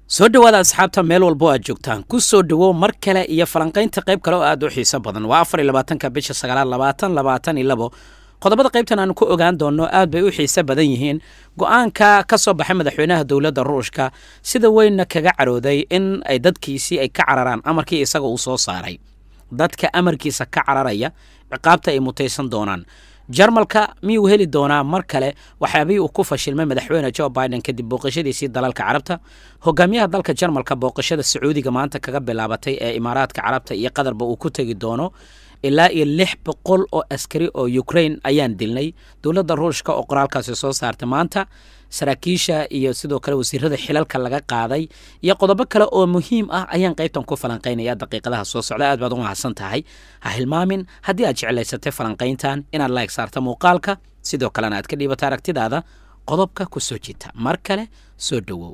soo dhowaada asxaabta meel walbo aad joogtaan ku soo dhowow mar kale iyo falanqaynta qayb kale oo aad u xiiso badan waa afar iyo labaatanka bisha sagaalaad labaatan labaatan iyo labo qodobada qaybtan aanu ku ogaan doonno aad bay u xiise badan yihiin go-aanka ka soo baxay madaxweynaha dowladda ruushka sida weynna kaga carooday in ay dadkiisii ay ka cararaan amarkii isaga uu soo saaray dadka amarkiisa ka cararaya ciqaabta ay mutaysan doonaan jarmalka miyuu heli doonaa mar kale waxyaabihii uu ku fashilmay madaxweyne jo biden kadib booqashadiisii dalalka carabta hogaamiyaha dalka jarmalka booqashada sacuudiga maanta kaga bilaabatay ee imaaraadka carabta iyo qatarba uu ku tegi doono ilaa iyo lix boqol oo askari oo ukraine ayaan dilnay dowladda ruushka oo qoraalkaasi soo saartay maanta saraakiisha iyo sidoo kale wasiirada xilalka laga qaaday iyo qodobo kale oo muhiim ah ayaan qaybtan ku falanqaynaya daqiiqadaha soo socda aad baad u mahadsan tahay ha hilmaamin haddii aad jeclaysatay falanqayntan inaad laeg saarta muuqaalka sidoo kalena aad ka dhiibata aragtidaada qodobka ku soo jita mar kale soo dhowow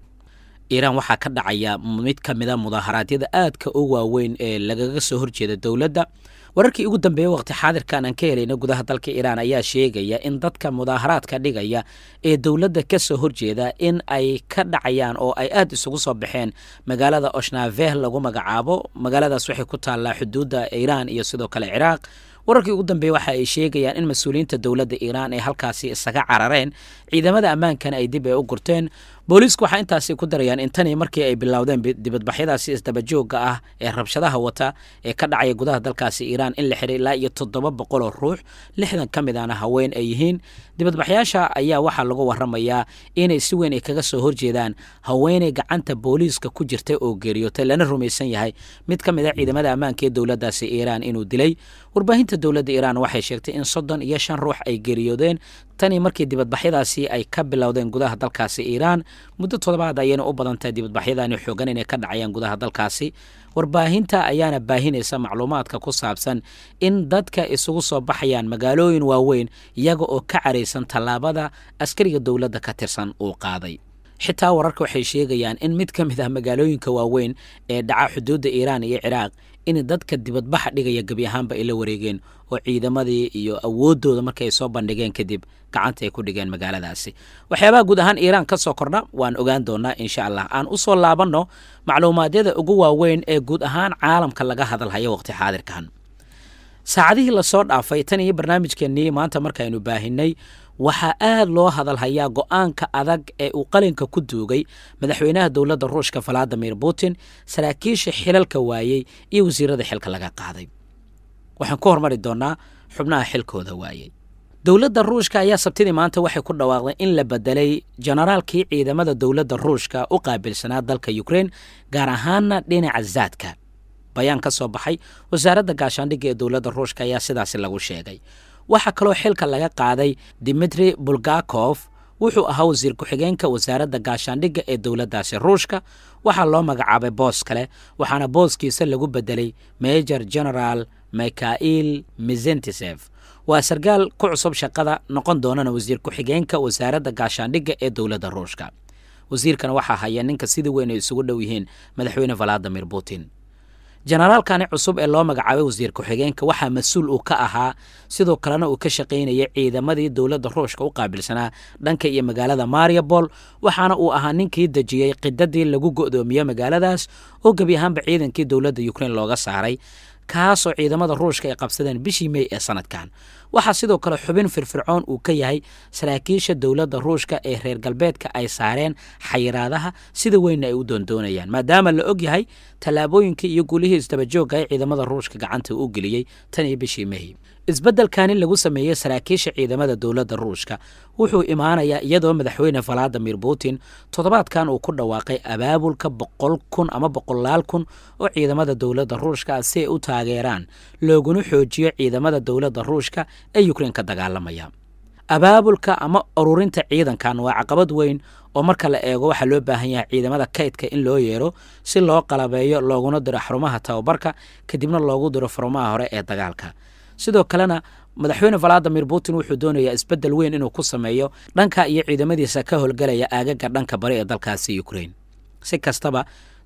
iiraan waxaa ka dhacaya mid ka mida mudaaharaadyada aadka u waaweyn ee lagaga soo horjeeda dowladda wararkii ugu dambeeyey waqti xaadirkan aan ka helayna gudaha dalka iiraan ayaa sheegaya in dadka mudaaharaadka dhigaya ee dowladda ka soo horjeeda in ay ka dhacayaan oo ay aad isugu soo baxeen magaalada oshnaveh lagu magacaabo magaaladaas waxay ku taallaa xuduudda iiraan iyo sidoo kale ciraaq wararkii ugu dambeeye waxa ay sheegayaan in mas-uuliyiinta dowladda iiraan ay halkaasi isaga carareen ciidamada ammaankana ay dib ay u gurteen booliisku waxaa intaasi ku darayaan in tanii markii ay bilowdeen dibadbaxyadaasi isdabajooga ah ee rabshadaha wata ee ka dhacaya gudaha dalkaasi iiraan in la xiray ilaa iyo toddoba boqol oo ruux lixdan ka mid aana haween ay yihiin dibadbaxyaasha ayaa waxaa lagu waramayaa inay si weyn ay kaga soo horjeedaan haweeney gacanta booliiska ku jirtay oo geeriyootay lana rumaysan yahay mid ka mid a ciidamada ammaanka ee dowladdaasi iiraan inuu dilay warbaahinta dowladda iiraan waxay sheegtay in soddon iyo shan ruux ay geeriyoodeen tanii markii dibadbaxyadaasi ay ka bilowdeen gudaha dalkaasi iiraan muddo toddobaad ayayna u badan tahay dibadbaxyadani xoogan inay ka dhacayaan gudaha dalkaasi warbaahinta ayaana baahinaysa macluumaadka ku saabsan in dadka isugu soo baxayaan magaalooyin waaweyn iyaga oo ka caraysan tallaabada askariga dowladda ka tirsan uu qaaday xitaa wararka waxay sheegayaan in mid ka mid ah magaalooyinka waaweyn ee dhaca xuduudda iiraan iyo ciraaq in dadka dibadbaxa dhigaya gebi ahaanba ay la wareegeen oo ciidamadii iyo awooddooda markay ay soo bandhigeen kadib gacanta ay ku dhigeen magaaladaasi waxyaabaha guud ahaan iiraan ka soo kordha waan ogaan doonaa insha allah aan u soo laabanno macluumaadyada ugu waaweyn ee guud ahaan caalamka laga hadalhayo waqti xaadirkan saacadihii lasoo dhaafay tan iyo barnaamijkeennii maanta markaynu baahinay waxaa aad loo hadalhayaa go-aanka adag ee uu qalinka ku duugay madaxweynaha dowladda ruushka valadimir putin saraakiisha xilalka waayey iyo wasiirada xilka laga qaaday waxaan ku hormari doonnaa xubnaha xilkooda waayey dowladda ruushka ayaa sabtidii maanta waxay ku dhawaaqday in la bedelay jenaraalkii ciidamada dowladda ruushka u qaabilsanaa dalka ukrein gaar ahaana dhinaca zaadka bayaan ka soo baxay wasaaradda gaashaandhigga ee dowladda ruushka ayaa sidaasi lagu sheegay waxaa kaloo xilka laga qaaday dimitri bulgakof wuxuu ahaa wasiir ku-xigeenka wasaaradda gaashaandhigga ee dowladdaasi ruushka waxaa loo magacaabay boos kale waxaana booskiisa lagu bedelay major general mikhail mizentisef waa sarkaal ku cusub shaqada noqon doonana wasiir ku-xigeenka wasaaradda gaashaandhigga ee dowladda ruushka wasiirkan waxaa haya ninka sida weyn ay isugu dhow yihiin madaxweyne valadimir putin jenaraalkani cusub ee loo magacaabay wasiir ku-xigeenka waxaa mas-uul uu ka ahaa sidoo kalena uu ka shaqaynayay ciidamadii dowladda ruushka u qaabilsanaa dhanka iyo magaalada mariabol waxaana uu ahaa ninkii dejiyey qidadii lagu go'doomiye magaaladaas oo gebi ahaanba ciidankii dowladda ukrein looga saaray kaasoo ciidamada ruushka ay qabsadeen bishii mey ee sanadkan waxaa sidoo kale xubin firfircoon uu ka yahay saraakiisha dowladda ruushka ee reer galbeedka ay saareen xayiraadaha sida weynna ay u doondoonayaan maadaama la og yahay tallaabooyinkii iyo gulihii isdabajooga ee ciidamada ruushka gacanta u geliyey tan iyo bishii mey isbeddelkani lagu sameeyey saraakiisha ciidamada dowladda ruushka wuxuu imaanayaa iyadoo madaxweyne valadimir putin toddobaadkan uu ku dhawaaqay abaabulka boqol kun ama boqolaal kun oo ciidamada dowladda ruushka si ay u taageeraan looguna xoojiyo ciidamada dowladda ruushka ee ukrein ka dagaalamaya abaabulka ama ururinta ciidankan waa caqabad weyn oo marka la eego waxaa loo baahan yahay ciidamada kaydka in loo yeero si loo qalabeeyo looguna diro xarumaha tababarka kadibna loogu diro furmaha hore ee dagaalka sidoo kalena madaxweyne valadimir putin wuxuu doonayaa isbeddel weyn inuu ku sameeyo dhanka iyo ciidamadiisa ka howlgalaya aagaga dhanka bari ee dalkaasi ukrein si kastaba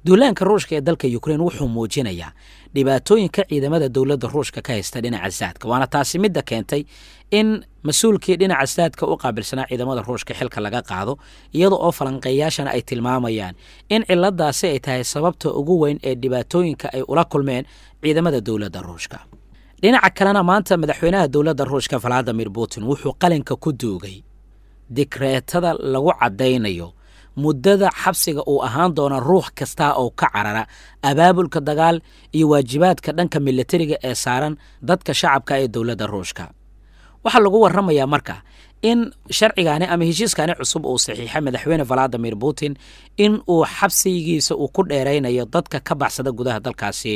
duulaanka ruushka ee dalka ukrein wuxuu muujinayaa dhibaatooyinka ciidamada dowladda ruushka ka haysta dhinaca saadka waana taasi midda keentay in mas-uulkii dhinaca saadka u qaabilsanaa ciidamada ruushka xilka laga qaado iyada oo falanqeeyaashana ay tilmaamayaan in ciladaasi ay tahay sababta ugu weyn ee dhibaatooyinka ay ula kulmeen ciidamada dowladda ruushka dhinaca kalena maanta madaxweynaha dowladda ruushka valadimir putin wuxuu qalinka ku duugay dikreetada lagu caddaynayo muddada xabsiga uu ahaan doona ruux kasta oo ka carara abaabulka dagaal iyo waajibaadka dhanka militariga ee saaran dadka shacabka ee dowladda ruushka waxaa lagu warramayaa marka in sharcigaani ama heshiiskaani cusub uu saxiixay madaxweyne valadimir putin in uu xabsigiisa uu ku dheeraynayo dadka ka baxsada gudaha dalkaasi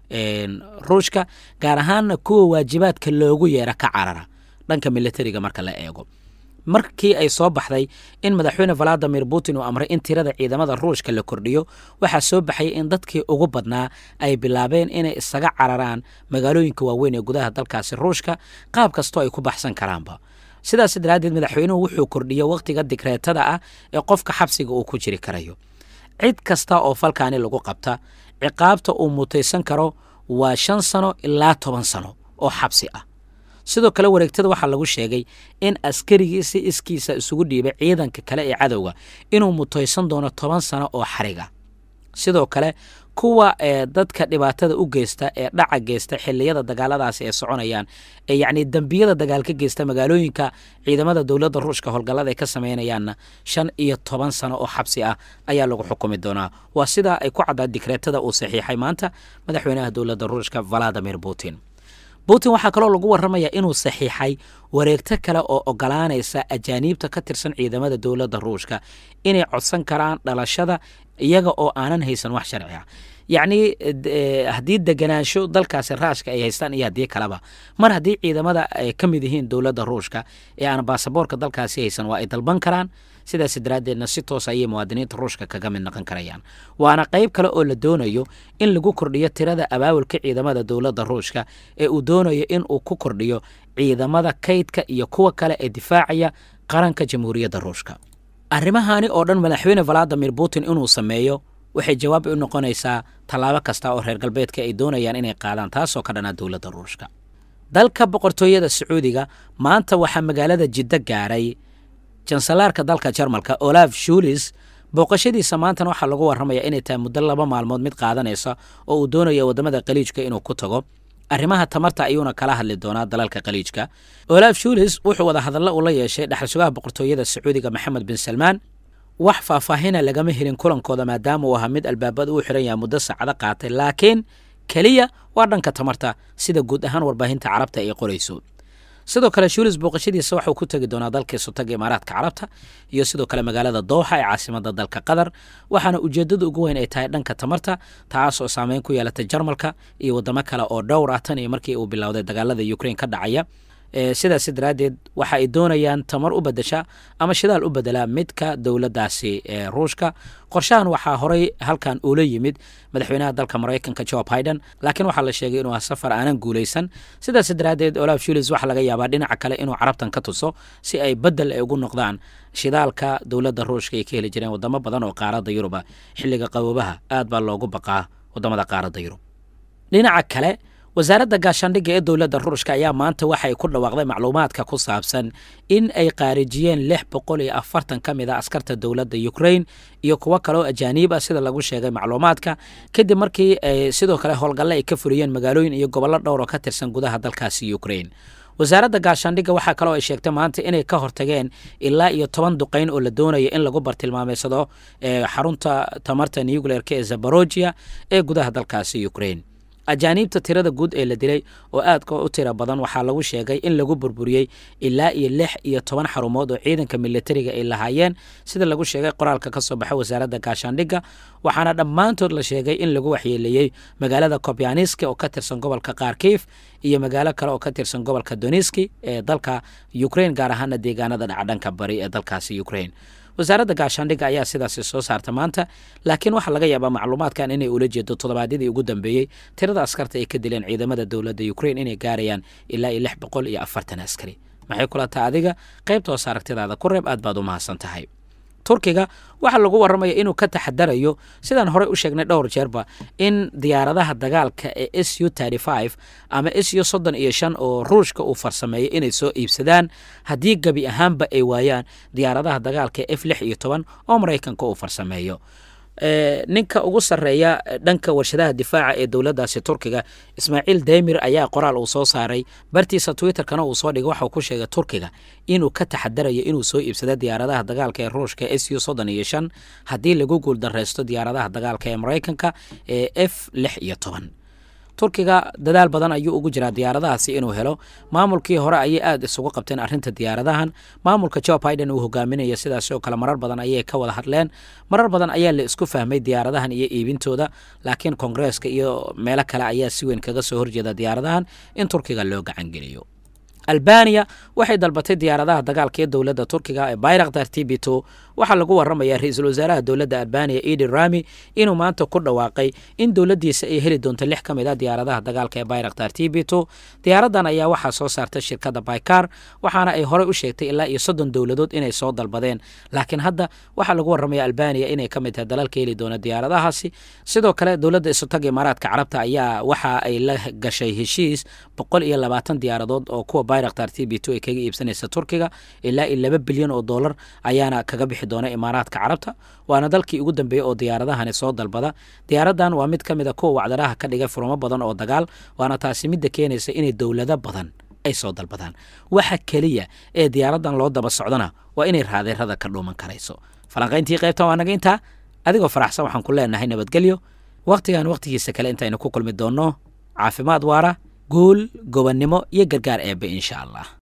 ruushka gaar ahaanna kuwa waajibaadka loogu yeera ka carara dhanka militariga marka la eego markii ay soo baxday in madaxweyne valadimir putin uu amray in tirada ciidamada ruushka la kordhiyo waxaa soo baxay in dadkii ugu badnaa ay bilaabeen inay isaga cararaan magaalooyinka waaweyn ee gudaha dalkaasi ruushka qaab kastoo ay ku baxsan karaanba sidaas daraaddeed madaxweynuhu wuxuu kordhiyo wakhtiga digreetada ah ee qofka xabsiga uu ku jiri karayo cid kasta oo falkaani lagu qabta ciqaabta uu mutaysan karo waa shan sano ilaa toban sano oo xabsi ah sidoo kale wareegtada waxaa lagu sheegay in askarigii si iskiisa isugu dhiibay ciidanka kale ee cadowga inuu mutaysan doono toban sano oo xariga sidoo kale kuwa ee dadka dhibaatada u geysta ee dhaca geysta xiliyada dagaaladaasi ay soconayaan ee yacni dembiyada dagaal ka geysta magaalooyinka ciidamada dowladda ruushka howlgallada ay ka sameynayaanna shan iyo toban sano oo xabsi ah ayaa lagu xukumi doonaa waa sidaa ay ku caddaa dikreetada uu saxiixay maanta madaxweynaha dowladda ruushka valadimir putin putin waxaa kaloo lagu warramayaa inuu saxiixay wareegto kale oo ogolaanaysa ajaaniibta ka tirsan ciidamada dowladda ruushka inay codsan karaan dhalashada iyaga oo aanan haysan wax sharci ah yacnii haddii deganaansho dalkaasi raashka ay haystaan iyo haddii kaleba mar haddii ciidamada ay ka mid yihiin dowladda ruushka ee aan baasaboorka dalkaasi haysan waa ay dalban karaan sidaas daraaddeedna si toos ayay muwaadiniinta ruushka kaga mid noqon karayaan waana qayb kale oo la doonayo in lagu kordhiyo tirada abaabulka ciidamada dowladda ruushka ee uu doonayo in uu ku kordhiyo ciidamada kaydka iyo kuwa kale ee difaacaya qaranka jamhuuriyadda ruushka arrimahaani oo dhan madaxweyne valadimir putin inuu sameeyo waxay jawaab u noqonaysaa tallaabo kasta oo reer galbeedka ay doonayaan inay qaadaan taasoo ka dhanaa dowladda ruushka dalka boqortooyada sacuudiga maanta waxaa magaalada jiddo gaaray jansalaarka dalka jarmalka olaf shulis booqashadiisa maantana waxaa lagu warramayaa inay tahay muddo laba maalmood mid qaadanaysa oo uu doonayo waddamada khaliijka inuu ku tago arrimaha tamarta ayuuna kala hadli doonaa dalalka khaliijka olaf shulis wuxuu wada hadallo ula yeeshay dhexalsugaha boqortooyada sacuudiga maxamed bin salmaan wax faahfaahina lagama helin kulankooda maadaama uu ahaa mid albaabada uu xiran yahay muddo saacado qaatay laakiin keliya waa dhanka tamarta sida guud ahaan warbaahinta carabta ay qorayso sidoo kale shulis booqashadiisa waxauu ku tegi doonaa dalkii sutaga imaaraadka carabta iyo sidoo kale magaalada dooxa ee caasimada dalka qatar waxaana ujeedada ugu weyn ay tahay dhanka tamarta taas oo saameyn ku yeelatay jarmalka iyo waddamo kale oo dhowr ah tan iyo markii uu bilowday dagaalada ukrain ka dhacaya sidaas daraaddeed waxa ay doonayaan tamar u bedesha ama shidaal u bedelaa midka dowladdaasi ee ruushka qorshahan waxaa horey halkan uula yimid madaxweynaha dalka maraykanka joe biden laakiin waxaa la sheegay inuu safar aanan guulaysan sidaas daraaddeed olaf shulis waxaa laga yaabaa dhinaca kale inuu carabtan ka tuso si ay bedel ay ugu noqdaan shidaalka dowladda ruushka ay ka heli jireen wadamo badan oo qaaradda yuruba xilliga qaboobaha aad baa loogu baqaa wadamada qaaradda yurub dhinaca kale wasaaradda gaashaandhigga ee dowladda ruushka ayaa maanta waxay ku dhawaaqday macluumaadka ku saabsan in ay qaarijiyeen lix boqol iyo afartan ka mid a askarta dowladda ukrain iyo kuwo kaleoo ajaaniib ah sida lagu sheegay macluumaadka kadib markii sidoo kale howlgalle ay ka fuliyeen magaalooyin iyo gobollo dhowr oo ka tirsan gudaha dalkaasi ukrain wasaaradda gaashaandhigga waxaa kaloo ay sheegtay maanta inay ka hortageen ilaa iyo toban duqayn oo la doonayo in lagu bartilmaameysado xarunta tamarta nucleerka ee zaborojia ee gudaha dalkaasi ukrain ajaaniibta tirada guud ee la dilay oo aadka u tira badan waxaa lagu sheegay in lagu burburiyey ilaa iyo lix iyo toban xarumood oo ciidanka militariga ay lahaayeen sida lagu sheegay qoraalka ka soo baxa wasaaradda gaashaandhigga waxaana dhammaantood la sheegay in lagu waxyeeleeyey magaalada kobyaniski oo ka tirsan gobolka kharkiif iyo magaalo kale oo ka tirsan gobolka doniski ee dalka ukrain gaar ahaana deegaanada dhacdhanka bari ee dalkaasi ukrain wasaaradda gaashaandhigga ayaa sidaasi soo saarta maanta laakiin waxaa laga yaabaa macluumaadkan inay ula jeedo toddobaadyadii ugu dambeeyey tirada askarta ay ka dileen ciidamada dowladda ukrain inay gaarayaan ilaa iyo lix boqol iyo afartan askari maxay kula taha adiga qaybta hoos aragtidaada ku reeb aad baad u mahadsan tahay turkiga waxaa lagu waramaya inuu ka taxadarayo sidaan horey u sheegnay dhowr jeerba in diyaaradaha dagaalka ee s u ama s u soddon iyo shan oo ruushka uu farsameeyay inay soo iibsadaan haddii gebi ahaanba ay waayaan diyaaradaha dagaalka ee f lix iyo toban oo maraykanka uu farsameeyo ninka ugu sarreeya dhanka warshadaha difaaca ee dowladdaasi turkiga ismaaciil demir ayaa qoraal uu soo saaray bartiisa twitterkana uu soo dhigay waxauu ku sheegay turkiga inuu ka taxadarayo inuu soo iibsado diyaaradaha dagaalka ee ruushka s u soddon iyo shan haddii lagu guuldaraysto diyaaradaha dagaalka ee maraykanka ee f lix iyo toban turkiga dadaal badan ayuu ugu jiraa diyaaradahaasi inuu helo maamulkii hore ayay aada isugu qabteen arrinta diyaaradahan maamulka jo biden uu hogaaminayo sidaas oo kale marar badan ayay ka wada hadleen marar badan ayaa la isku fahmay diyaaradahan iyo iibintooda laakiin koongareeska iyo meelo kale ayaa si weyn kaga soo horjeeda diyaaradahan in turkiga loo gacangeliyo albaniya waxay dalbatay diyaaradaha dagaalka ee dowladda turkiga ee bayraktar t b two waxaa lagu waramayaa ra-iisul wasaaraha dowladda albaniya edi rami inuu maanta ku dhawaaqay in dowladdiisa ay heli doonto lix ka mid a diyaaradaha dagaalka ee bayraktar t b two diyaaradan ayaa waxaa soo saartay shirkadda baykar waxaana ay horey u sheegtay ilaa iyo soddon dowladood inay soo dalbadeen laakiin hadda waxaa lagu waramaya albaniya inay ka mid tahay dalalka heli doona diyaaradahaasi sidoo kale dowladda isutaga imaaraadka carabta ayaa waxa ay la gashay heshiis boqol iyo labaatan diyaaradood oo kuwa bayraktar t b two ay kaga iibsanaysa turkiga ilaa iyo laba bilyan oo dollar ayaana kaga bixi doona imaaraadka carabta waana dalkii ugu dambeeyey oo diyaaradahani soo dalbada diyaaradan waa mid ka mid a kuwa wacdaraha ka dhigay furmo badan oo dagaal waana taasi midda keenaysa inay dowlado badan ay soo dalbadaan waxa keliya ee diyaaradan loo daba socdana waa inay raadeerada ka dhuuman karayso falanqayntii qaybtan waa naga intaa adigoo faraxsan waxaan ku leenahay nabadgelyo wakhtigan wakhtigiisa kale intaynu ku kulmi doonno caafimaad waara guul gobonnimo iyo gargaar eebbe insha allah